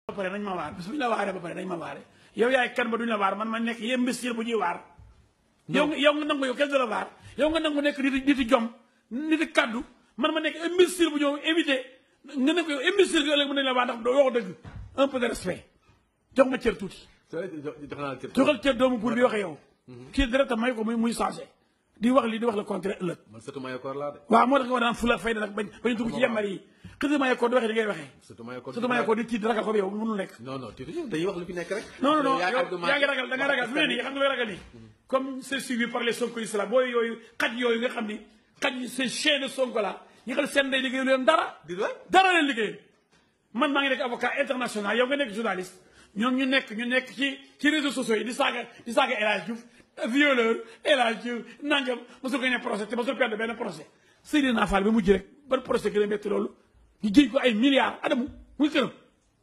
ba pare nañ ma waar bis bu ñu la waaree ba pare nañ ma waare yow yaay kan ba duñ la waar man ma nekk yéen mbistir bu ñuy waar yow nga yow nga nangu yow kenn du la waar yow nga nangu nekk nit niti jom niti kaddu man ma nekk imbécile bu ñëw invité nga ne ko yow imbécile gi ëllëg mën nañ la waar ndax doo wax dëgg un peu de respect jox ma cër tuuti jox naa la cër. joxal cër doomu buur bi waxee yow kii direct may ko muy muy changé di wax lii di wax le contraire ëllëg man surtout Mayakor laa de. waaw moo tax nga war daan fula fayda nag bañ bañ dugg ci yembar yi xëy na ko di waxee di ngay waxee surtout Mayakor. surtout may ko di tiit ragal ko yow mënul nekk non non tuuti dañuy wax lu fi nekk rek. non non non yaa yow argument- yaa ngi ragal da nga ragal fi mu ne nii xam nga looy ragal nii comme c'est suivi par les Sonko islam booy yooyu xaj yooyu nga xam ni xaj yi c'est chien de Sonko la ñi xam ne seen ndey liggéeyu leen dara di doy. dara leen liggéey man maa ngi nekk avocat international yow nga nekk journaliste ñoom ñu nekk ñu nekk ci ci réseaux sociaux yi di saaga di saaga El Hadj Diouf violeur El Hadj Diouf nangam mosul gagné procès te mosul perdre benn procès Seydina Fall bi mujj rek ban procès gën a métti loolu ñu jiñ ko ay milliards adamu muy këram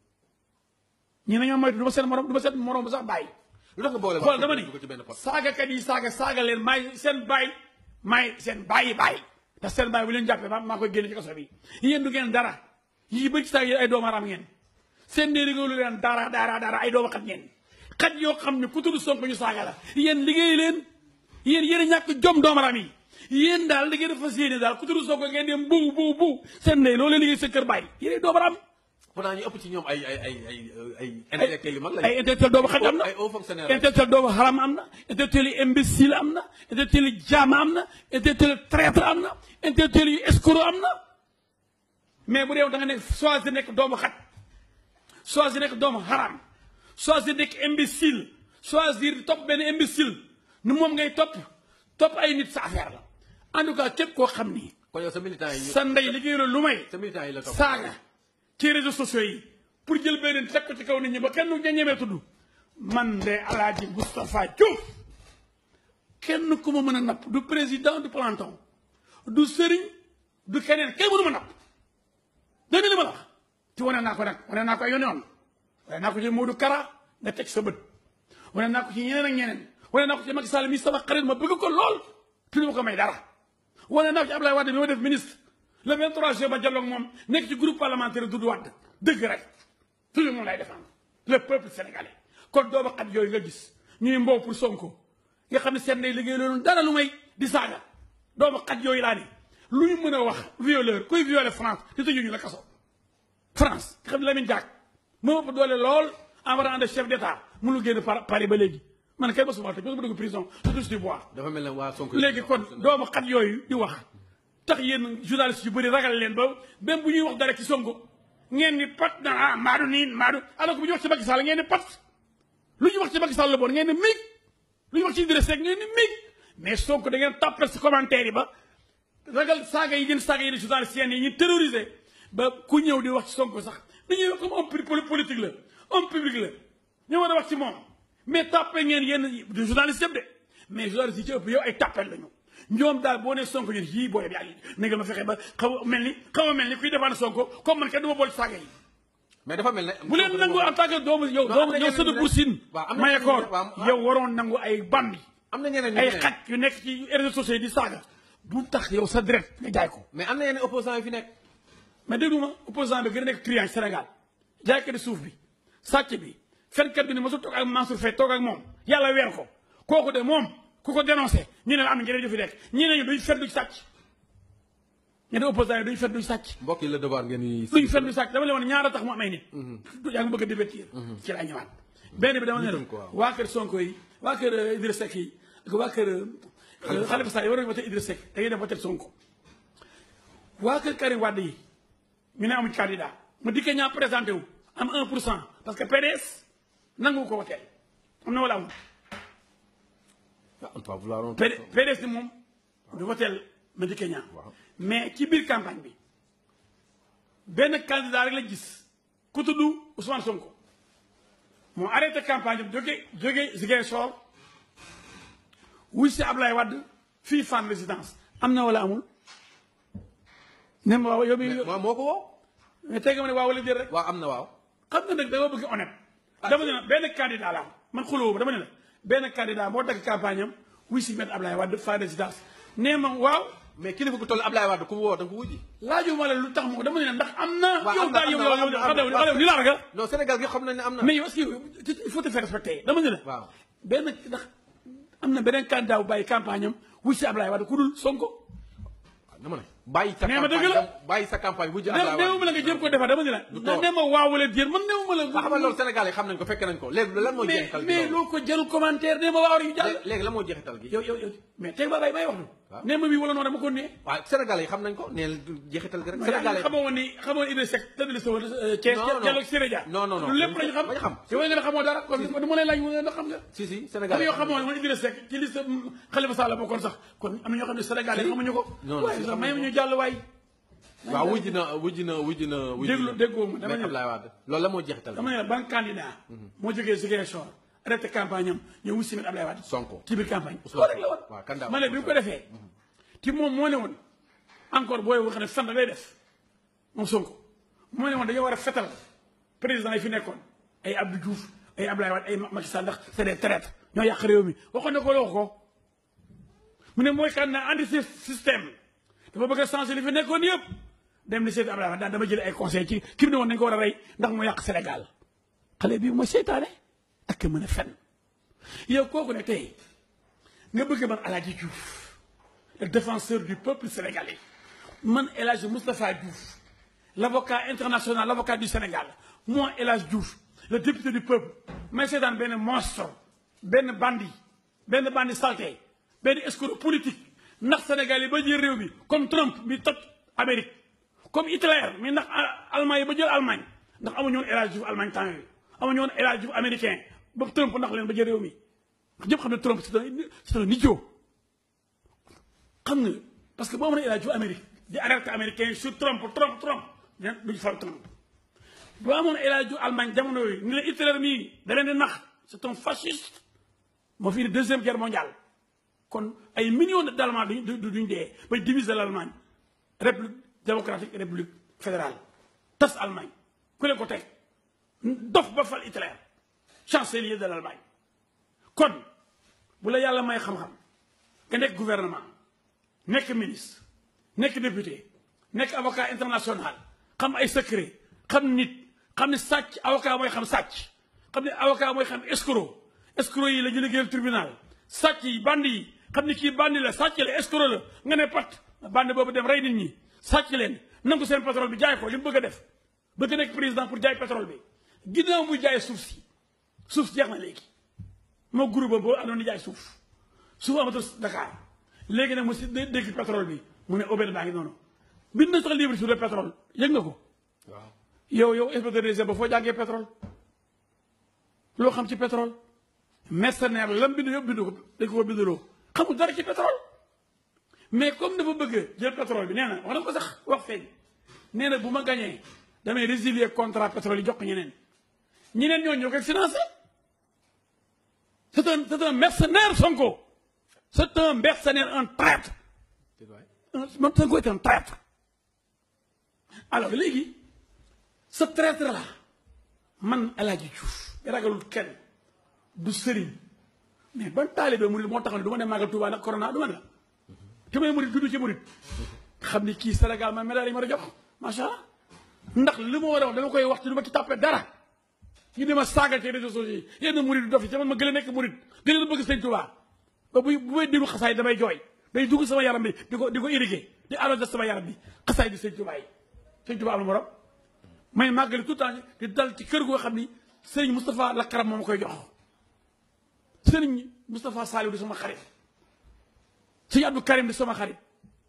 ñi nañoo moytu du ma seen morom du ma seen morom bu sax bàyyi lu tax nga boole. xool dama ni ko ci benn poste. saagakat yi saaga saaga leen maay seen bàyyi maay seen bàyyi bàyyi ndax seen bàyyi bu leen jàppee maa maa koy génne ci kaso bi yéen du ngeen dara yii bëri ci saaga yéen ay doomu aram ngeen seen nee liggéeyu leen dara dara dara ay doomu xat ngeen xaj yoo xam ne ku tudd Sonko ñu saaga la yéen liggéey leen yéen yéen a ñàkk jom doomu aram yi yéen daal liggéey dafa fas yéene daal ku tudd Sonko ngeen dem bu bu bu seen nee loolu liggéey seen kër bàyyi yéen ay doomu aram pourtant ñu ëpp ci ñoom ay ay ay ay ay intellectuels yu mag lañu. ay intellectuel doomu xaj am na ay hauts fonctionnaires. intellectuel doomu xaram am na intellectuel yu imbécile am na intellectuel yu jaam am na intellectuel yu traître am na intellectuel yu escroc am na mais bu dee da nga nekk choisir nekk doomu xaj choisir nekk doomu xaram choisir nekk imbécile choisir topp benn imbécile ni moom ngay topp topp ay nit sa affaire la en tout cas képp koo xam ni kon yow sa militant yi. sa ndey liggéey la lu may sa militant yi la topp. saaga ci réseaux sociaux yi pour jël beneen teg ko ci kaw nit ñi ba kenn du ñemee tudd man de alaaji Moustapha Diouf kenn ku ma mën a napp du président du planton du sëriñ du keneen kenn mënu ma napp dégg nga li ma la wax ci wane naa ko nag wane naa ko ay yoon yoon wane naa ko ci Modou Kara nga teg sa bët wane naa ko ci ñeneen ak ñeneen wane naa ko ci Macky Sall mi sama xarit ma bëgg ko lool te du ma ko may dara wane naa ko ci Abdoulaye Wade bi ma def ministre le 23 juin ba jàlloog moom nekk ci groupe parlementaire Doudou Wade dëgg rek toujours moom lay défendre le peuple sénégalais kon doomu xat yooyu nga gis ñuy mbow pour Sonko nga xam ne seen ndey liggéey loolu dara lu may di saaga doomu xat yooyu laa ne lu ñu mën a wax violeur kuy violer France te tëjuñu la kaso France nga xam ne Lamine Diack moo ëpp doole lool en rang de chef d'état mënul génn par Paris ba léegi man kay ba suma tëj ba suma dugg prison je touche du bois dafa mel ne waa Sonko. léegi kon doomu xat yooyu di wax tax yéen journaliste yu bëri ragal leen ba même bu ñuy wax dara ci Sonko ngeen ni pat na ah maadu niin maadu alors que bu ñu wax ci Macky Sall ngeen ni pat lu ñu wax ci Macky Sall la bon ngeen ni mig lu ñu wax ci Idrissa Seck ngeen ni mig mais Sonko da ngeen tàppal si commentaire yi ba ragal saaga yi ngeen saaga yi di journaliste yi ñu terrorisé ba ku ñëw di wax ci Sonko sax dañuy wax comme homme politique la homme public la ñu war a wax ci moom mais tàppe ngeen yenn du journaliste yëpp de mais journaliste yi ci ëpp yow ay tàppel lañu ñoom daal boo nee Sonko ñun yii booy bi ak na nga ma fexe ba xaw a mel ni xaw a mel ni kuy défendre Sonko comme man kenn du ma boole saaga yi mais dafa mel ne. bu leen nangu en tant que doomu yow doomu yow sëdu Bour Sine waaw am na Mayakor ñeneen waaw. yow waroon nangu ay bandi am na ñeneen ñu ay fi nekk. xaj yu nekk ci réseaux sociaux yi di saaga bu tax yow sa deret nga jaay ko mais am na yeneen opposants yu fi nekk. mais déglu ma opposant bi gën a nekk triange Sénégal jaaykat di suuf bi sàcc bi fenkat bi ne mosul toog ak Mansour Faye toog ak moom yàlla weer ko kooku de moom ku ko dénoncé ñu ne la am na ñeneen ñu fi nekk ñeneen ñi duñ fen duñ sàcc ñeneen opposant yi duñ fen duñ sàcc mbokk yi la devoir ngeen di. duñ fen duñ sàcc dama leen wax ñaara tax mu am ay nit yaa ngi bëgg a divertir ci laa ñëwaat benn bi dama ne la Nitam quoi. waa kër Sonko yi waa kër euh, Idrissa Seck yi ak waa kër euh, Khalifa Sall yi war nañu voté Idrissa Seck da ngay dem voté Sonko waa kër Karim Wade yi ñu ne amuñ candidat ma dikkee ñaa présenté wu am 1 pour cent parce que PDS nangu ko woteel am na wala amul ah on va vouloir un PD PDS ni moom du woteel ma dikkee ñaa mais ci biir campagne bi benn candidat rek la gis ku tudd Ousmane Sonko moo arrêté campagne bi jóge jóge Ziguinchor wuy si Ablaye Wade fii Fann résidence am na wala amul ne ma waaw yow mi waaw moo ko woo. mais tey nga ma ne waaw wala déet rek waaw am na waaw. xam nga nag dama bëgg honnête dama ne la benn candidat la am man xuloo ba dama ne la benn candidat moo dagg campagne am wuy si met Ablaye Wade Fann résidence nee ma waaw mais kilifa gu toll Ablaye Wade ku mu woo da nga ko wujji laajuma la lu tax ma ko dama ne ndax am na. waaw yow am na daal yow am na yow am na xale am na xale ni la ragal. non Sénégal gi xam nañ ne am na mais yow est-ce que il faut te faire respecter dama ne la. waaw benn ndax am na beneen candidat bu bàyyi campagne am wuy si Ablaye Wade ku dul Sonko. dama ne bàyyi sa Nee ma dëgg campagne la. dem- bàyyi sa campagne wujji néew Ablaye néew ma la nga jéem ko defar dama ne la. Du na tort. ne ma waaw wala déet man néew ma la. waaw xam nga loolu Sénégal yi xam nañ ko fekke nañ ko léegi lan mooy mais jeexital gi mais loolu loo ko jarul commentaire nee ma waaw rek ñu jàll. léegi lan mooy jeexital gi yow yow yow mais tey ba bay may wax lu. Waaw. nee ma bii wala noonu dama ko nee. waaw Sénégal yi xam nañ ko nee jeexital gi rek Sénégal Sénégal yi xamoo woon ni xamoo woon Idrissa Seck tëdd sa woon Thiès Non, non. Diallo ak Siré Dia Non, non, non. lu lépp lañu xam Bañ xam. yow nga ne xamoo dara kon du ma lay laaj mu ne ndax xam nga si si xam Sénégal nga yi yow xamoo woon Idrissa Seck ci liste Khalifa Sall la bokkoon sax kon am na ñoo xam ne Sénégal yi Si. xamuñu ko Non, non, waaye si sax xamuñu may ko. ñu jàll waay waaw wujji na wujji na wujji na wujji déglu na déggoo ma dama mais ne Ablaye Wade loolu la moo jeexital dama ne la ban candidat moo jógee Ziguinchor arrêté campagne am ñëw wut simit Ablaye Wade Sonko ci biir campagne Ousmane loolu rek la woon waaw candidat ma ne bi mu ko defee ci moom moo ne woon encore booy wax ne sant lay def moom Sonko moo ne woon dañoo war a fetal président yi fi nekkoon ay Abdou Diouf ay Ablaye Wade ay Macky Sall ndax c'est des traîtres ñoo yàq réew mi waxoon na ko la wax ko mu ne mooy kan na anti système dafa bëgg a changer li fi nekkoon yëpp dem ni seeti Ablaye Wade daan dama jël ay conseil ci ki mu ne woon nañ ko war a rey ndax mu yàq Sénégal xale bii mooy seytaane ak mën a fen yow kooku ne tey nga bëgg man El Hadji Diouf le défenseur du peuple sénégalais man El Hadji Moustapha Diouf l'avocat international l'avocat du Sénégal moi El Hadji Diouf le député du peuple may seetaan benn monstre benn bandit benn bandit salté benn escroc politique ndax Sénégal yi ba jël réew mi comme Trump mi toj Amérique comme Hitler mi ndax Allemagne yi ba jël Allemagne ndax amuñu woon El Hadji Diouf Allemagne temps yooyu amuñu woon El Hadji Diouf américain ba Trump ndax leen ba jël réew mi ñëpp xam ne Trump c'est un c'est un idiot xam nga parce que boo mën a El Hadji Diouf Amérique di alerte américain sur Trump Trump Trump ña duñu fal Trump boo amoon El Hadji Diouf Allemagne jamono yooyu ni la Hitler mii da leen di nax c'est un fasciste moo fi indi deuxième guerre mondiale kon ay millions d'Allemands duñ duñ dee ba diviser l'Allemagne république démocratique république fédérale tas Allemagne ku leen ko teg dof ba fal Hitler chancelier de l'Allemagne kon bu la yàlla may xam-xam nga nekk gouvernement nekk ministre nekk député nekk avocat international xam ay secret xam nit xam ne sàcc avocat mooy xam sàcc xam ne avocat mooy xam escroc escroc yi la ñu liggéeyal tribunal sàcc yi bandi yi xam ne kii bandi la sàcc la escroc la nga ne pat bandi boobu dem rey nit ñi sàcc leen nangu seen pétrole bi jaay ko li mu bëgg a def bëgg nekk président pour jaay pétrole bi ginnaaw muy jaay suuf si suuf si jeex na léegi moo groupe boo àndoon di jaay suuf suuf amatul Dakar léegi nag mu si dégg pétrole bi mu ne aubaine baa ngi noonu bind na sax livre sur le pétrole yëg nga ko waaw yow yow inspecteur des impôts foo jàngee pétrole loo xam ci pétrole mercenaire lam bind yëpp bind ko dañ ko bindaloo xamul dara ci pétrole mais comme dafa bëgg jël pétrole bi nee na wax na ko sax wax feeñ nee na bu ma gañee damay résilier contrat pétrole yi jox ko ñeneen ñeneen ñoo ñoo koy financé c'est un c'est un mercenaire Sonko c'est un mercenaire un traître un Sonko est un traître alors léegi ce traître là man El Hadji Diouf ragalul kenn du sëriñ mais ban taalibe murid moo taxaw ne du ma dem màggal Tuubaa nag corona du ma la te may murid dudd ci murid xam ni kii Sénégal ma médaille yi ma a jox macha allah ndax li ma war a wax dama koy wax te du ma ci tàppee dara ñu dema saagal ci réseaux sociaux yi yenn murid dof yi te man ma gën a nekk murid gën a bëgg sëñ Tuubaa ba bu bu may déglu xasaay damay jooy day dugg sama yaram bi di ko di ko irrigué di arrosé sama yaram bi xasaay bi sëñ Tuubaa yi sëñ Tuubaa am na morom may màggali tout le temps di dal ci kër goo xam ni sëriñ Moustapha Lakaram moo ma koy jox sëriñ Moustapha Saliou di sama xarit sëñ Abdou Karim di sama xarit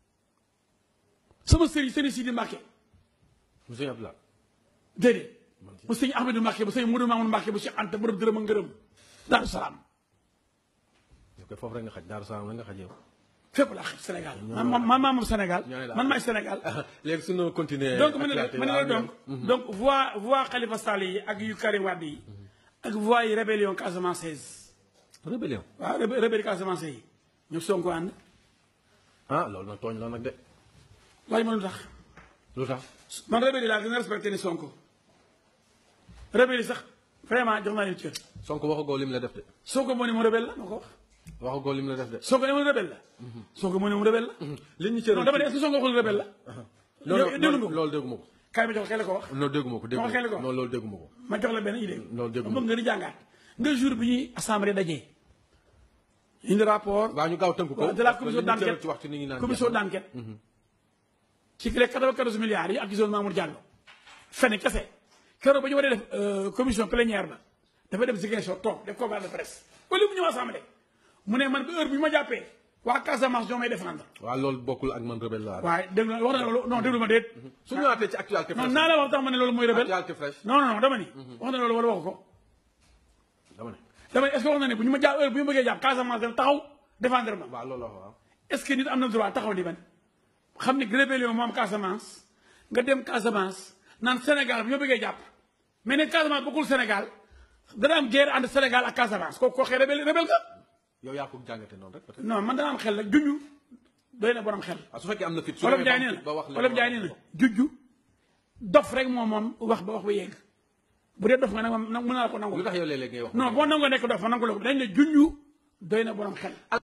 sama sëriñ sëriñ Sidi Mbacke monsieur Abdoulaye déedéet bu sëñ Ahmedou Mbacke bu sëñ Modou Mamoun Mbacke bu Cheikh Anta borom dërëm a ngërëm Daaru Salaam yow koy foofu rek nga xaj Daaru Salaam rek nga xaj yow fépp laa xaj Sénégal man man man maa moom Sénégal man maay Sénégal léegi suñu continuer donc ma ne la ma ne la donc donc voix voix Khalifa Sall yi ak yu Karim Wade yi ak voix yi rébellion Casamance 16 rébellion waaw rébellion Casamance yi ñoom Sonko ànd ah loolu nag tooñ la nag de laaj ma lu tax lu tax man rébellion laa gën a respecté ni Sonko rébellion sax vraiment jox naa leen cër Sonko waxagoo lim la def de Sonko moo ni mu rebelle la moo ko wax waxu góor li mu la def de. Sonko ne mu rebelle la. Sonko mu ne mu rebelle la. li ñu cëral non dama ne est-ce que Sonko waxul rebelle la. yow déglu nga ko loolu dégguma ko. kaay ma jox la ko wax. non dégguma ko dégguma xel ko. ko non loolu dégguma ko. ma jox la benn idée. loolu dégg bëgg nga di jàngaat. nga jour bi ñuy assemblée dajee. indi rapport. waaw ñu gaaw tënk ko. de la parce que commission li ñu cëral d'enquête ci waxtu ni ñu naan commission d'enquête. ci les 94 milliards yi accusé Mamour Diallo. fene kese keroog ba ñu war a def commission plénière ba dafa dem Ziguinchor toog def conférence de presse ba léegi mu ñëw assemblée mu ne man ba heure bi ñu ma jàppee waa Casamance ñoo may défendre. waaw loolu bokkul ak man rebelle laa. waaye déglu na wax na loolu non déglu ma déet. su ñu ñëwaatee ci actualité non fraîche. naa la wax tax ma ne loolu mooy rebelle. actualité fraîche. non non non dama ni. wax na loolu wala waxu ko. dama ne. dama ne est-ce que wax na ne bu ñu ma jàpp heure bu ñu bëggee jàpp Casamance dem taxaw défendre ma. waaw loolu la waaw. est-ce que nit am na droit taxaw di ban xam ne rébellion moo am Casamance nga dem Casamance naan Sénégal bu ñu bëggee jàpp mais ne Casamance bokkul Sénégal dana am guerre entre Sénégal ak Casamance kooku koo xee rebelle rebelle nga yow yaa ko jàngate noonu rek peut-être. non man dana am xel la junju doy na borom xel. ah su fekkee am na fit. su Wolof demee Njaay ba am nee fit ba wax na leen Wolof Njaay nee na junju dof rek moom moom wax ba wax ba yegg bu dee dof nga nag moom mën naa la ko nangu. lu tax yow léeg-léeg ngay wax. non boo nangoo nekk dof ma nangu la ko dañ ne junju doy na borom xel.